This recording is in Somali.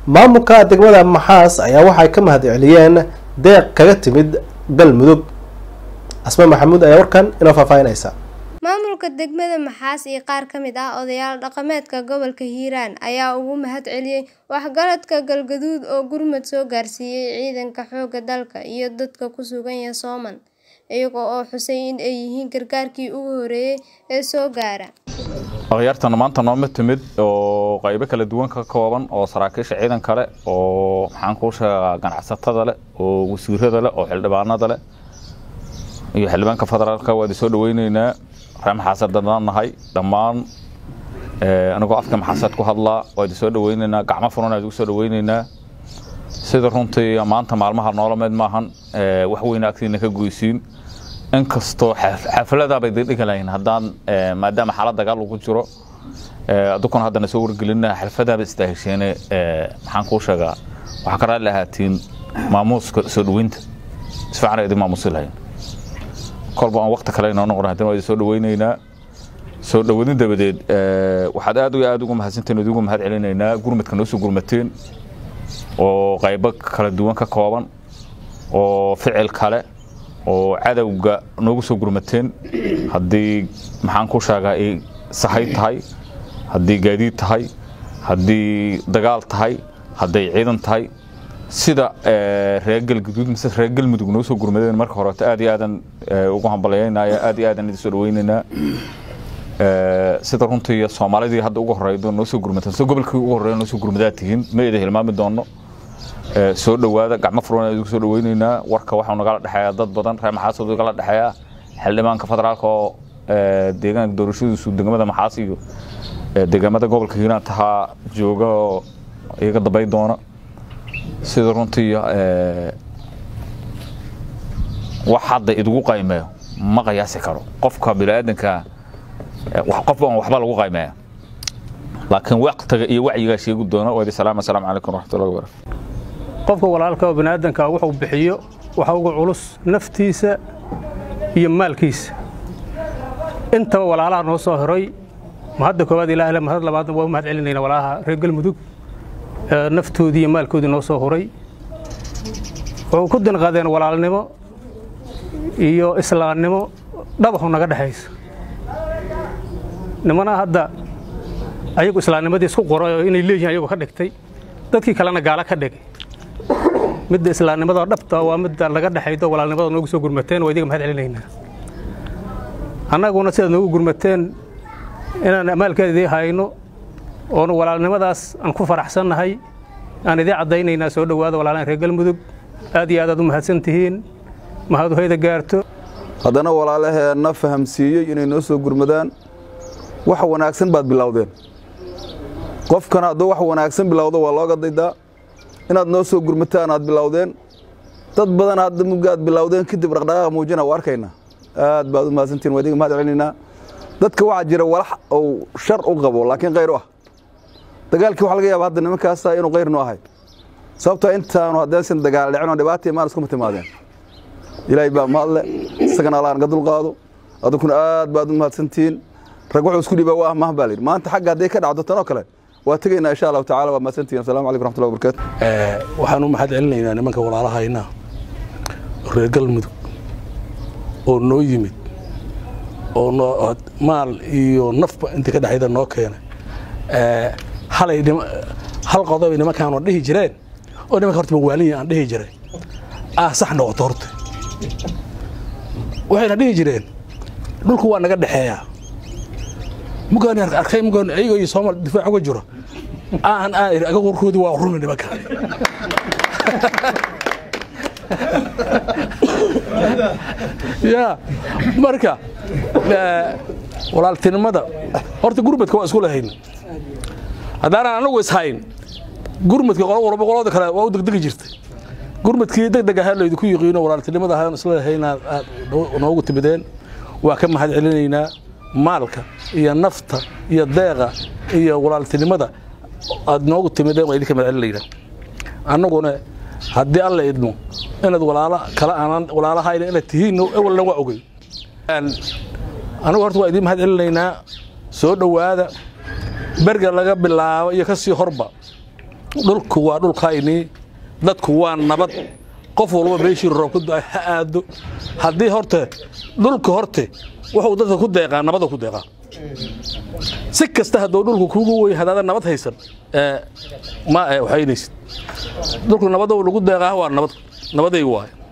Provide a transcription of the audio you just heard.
maamulka degmada maxaas ayaa waxay ka mahad celiyeen deeq kaga timid galmudug asma maxamuud ayaa warkan inoo faahfaahinaysa maamulka degmada maxaas iyo qaar ka mid ah odayaal dhaqameedka gobolka hiiraan ayaa ugu mahad celiyey waxgaradka galgaduud oo gurmad soo gaarsiiyey ciidanka xoogga dalka iyo dadka ku sugan yasooman iyaga oo xusay in ay yihiin gargaarkii ugu horeeyey ee soo gaara akhyaartana maanta nooma timid oo qaybo kala duwan ka kooban oo saraakiisha ciidan kale oo maxaan kuu sheegaa ganacsatada leh oo wasiirada leh oo xildhibaanada leh iyo xildhibaanka federaalka waa idin soo dhaweyneynaa reer maxaasad dadaan nahay dhammaan anigoo afka maxaasad ku hadlaa waa idin soo dhaweyneynaa gacmo furan idigu soo dhaweyneynaa sida runtii maanta maalmaha noola mid maahan wax weyn agtiina ka goysiin inkastoo xafladaaba idin dhigi lahayn haddaan maadaama xaalad dagaal ugu jiro adukuna haddana soo wargelina xalfadaaba istaahesheene maxaan kuu sheegaa waxaa ka raalli ahaatiin maamuuska soo dhaweynta isfiican idin maamuusi lahayn kolba aan waqti kale inoo noqon haddana waa idin soo dhaweyneynaa soo dhawadin dabadeed waxaad aad iyo aad ugu mahadsantiin idigu mahad celinaynaa gurmadka noo soo gurmateen oo qaybo kala duwan ka kooban oo ficil kale oo cadowga noogu soo gurmateen haddii maxaan ku sheegaa ay sahay tahay haddii gaadiid tahay haddii dagaal tahay hadday ciidan tahay sida reer galguduud mise reer galmudug noo soo gurmadeen marka horeeto aad iyo aadan ugu hambalyaynaya aad iyo aadan idin soo dhaweynaynaa sida runtii soomaalidii hadda ugu horeydo noo soo gurmateen sida gobolkii ugu horeeya noo soo gurmadaa tihiin ma idin hilmaami doono soo dhawaada gacmo furan idigu soo dhaweyneynaa warka waxaa nagala dhexeeya dad badan reer maxaasad igala dhexeeya xildhibaanka federaalka oo deegaanka doorashadiisu degmada maxaas iyo deegaamada gobolka hiiraan tahaa jooga oo iyaga dambay doona sida runtii wax hadda idigu qaymeeyo ma qiyaasi karo qofka biniaadanka qof aan waxba lagu qaymeeya laakiin waqtiga iyo wacyigaa sheegi doona waa idin salaam assalaamu calaykum waraxmatullahi wabarakatu qofka walaalka oo biniaadanka wuxuu bixiyo waxa ugu culus naftiisa iyo maalkiisa intaba walaalaha noo soo horay mahadda koowaad ilaah le mahad labaadna waa u mahad celinayna walaalaha reer galmudug naftoodii iyo maalkoodii noo soo horay wuxuu ku dinqadeen walaalnimo iyo islaamnimo dhabaxu naga dhexaysa nimana hadda ayagu islaamnimadii isku qoray oo inay leeyihin ayagu ka dhigtay dadkii kalena gaala ka dhigay midda islaamnimada dhabta waa midda laga dhexaydo walaalnimada noogu soo gurmateen waa idiga mahad celinaynaa annaguna sidaad noogu gurmateen inaan amaalkeeda idii hayno oonu walaalnimadaas aan ku faraxsannahay aan idii caddaynaynaa soo dhowaada walaalaan reer galmudug aad iyo aad aad u mahadsan tihiin mahadu hayda gaarto haddana walaalaheenna fahamsiiyey inay noo soo gurmadaan wax wanaagsan baad bilowdeen qofkana hadduu wax wanaagsan bilowdo waa looga daydaa inaad noo soo gurmataan aad bilowdeen dad badan hadda mugaad bilowdeen kadib dhaqdhaqaaqa muujina waa arkaynaa aad baad u mahadsantihin waa idiga mahad celinaynaa dadka waxaa jira walax uu shar u qabo laakiin khayr u ah dagaalkii waxa laga yaaba hadda nimankaasa inuu khayr nu ahay sababtoo intaanu haddaysan dagaal dhicin oo dhibaata imaan iskuma timaadeen ilaahay baa mahadle isagana allah naga dulqaado adukuna aad baad u mahadsantihiin rag wuxuu isku dhibaa waa mah baa layidhi maanta xagga hadday ka dhacdo tanoo kale waa tegaynaa insha allahu tacala waa mahadsantihiin assalamu calaykum raxmatullahi wabarakatu waxaan u mahad celinaynaa nimanka walaalahayna reer galmudug oo noo yimid oo noo maal iyo nafba intii ka dhexayda noo keenay halay hal qodob ay nimankaanu dhihi jireen oo nimanka horta mawaaliya aan dhihi jiray ah sax noqoto horta waxayna dhihi jireen dhulku waa naga dhexeeyaa mugaan arkay mugaan ayago iyo soomaal difaac uga jiro aan aan iri aga warkoodii waa rumi nimanka ya marka walaaltinimada horta gurmadka waa isku lahayn haddaanan anagu ishayn gurmadka qolo walba qolada kale waa u degdegi jirtay gurmadkii degdeg ahaa laydinku yiqiino walaaltinimada ahaan isla lahayna aad noogu timideen waa ka mahad celinaynaa maalka iyo nafta iyo deeqa iyo walaaltinimada aad noogu timideen waa idinka mahad celinaynaa annaguna haddii alla idmo inaad walaalo kale aanan walaalahayna inaad tihiin ewalna waa ogey anigu horta waa idiin mahad celinaynaa soo dhowaada berga laga bilaabo iyo ka sii horba dhulku waa dhulkaynii dadku waa nabad qof walba meeshii roob ku da ha aado haddii horte dhulka horte wuxuu dadka ku deeqaa nabada ku deeqaa si kasta hadduu dhulku kuugu wey haddaadan nabad haysan ee, ma ee, waxaynaysid dhulku nabada lagu deeqaa waa nabad nabadaygu waaye